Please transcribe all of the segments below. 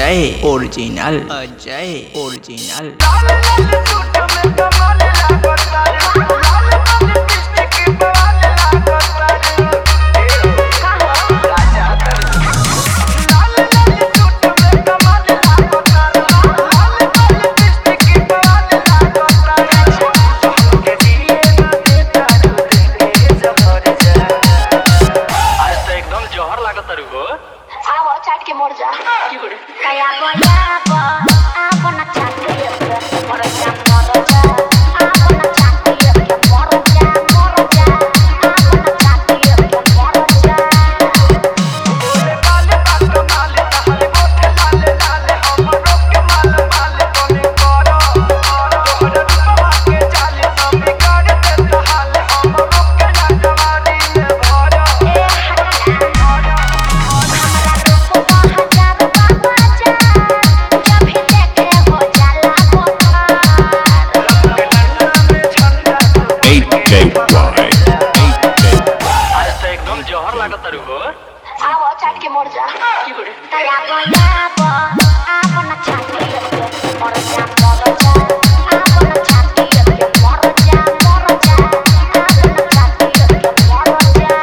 Ajay original Ajay original आज तो एकदम जहर लागत तारू हो आव चाट के मर जा कया गया को आपन चाट के मर जा मर जा आपन चाट के मर जा मर जा आपन चाट के मर जा आज तो एकदम जहर लागत तारू हो चाट के मर जा कया गया को आपन चाट के मर जा मर जा आपन चाट के मर जा मर जा आपन चाट के मर जा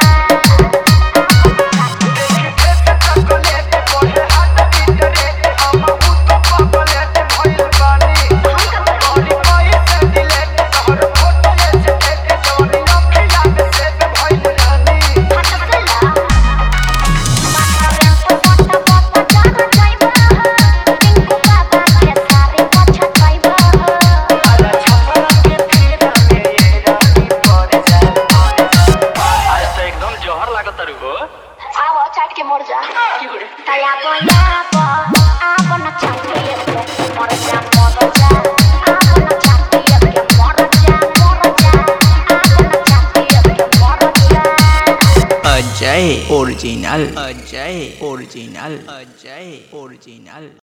आज तो एकदम जहर लागत तारू हो चाट के मर जा कया गया को आपन चाट के मर जा मर जा आपन चाट के मर जा मर जा आपन चाट के मर जा Ajay original Ajay original Ajay original